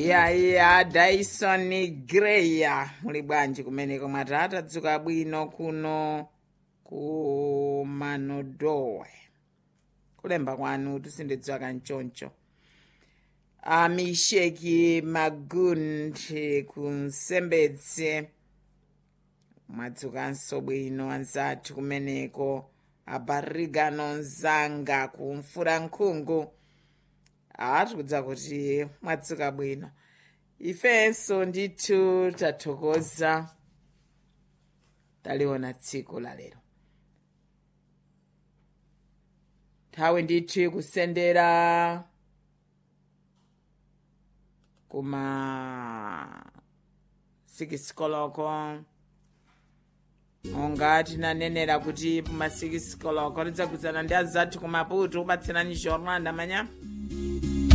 yaya dyson greya muli bwanji kumeneko mwati atadzuka bwino kuno ku manodowe kulemba kwanu tisindidziwa kanchoncho amisheki magundi kunsembedze mwadzukanso bwino anzathu kumeneko abarigano nzanga kumfura nkhungu atikudza kuti mwadzuka bwino ifenso ndithu tathokoza taliona tsiku la lero nthawi ndithu ikusendera kuma sikisikoloko monga tinanenera kuti puma sikisikoloko tidzagwirizana ndi azathu kumaputu upatsirani jornal ndamanya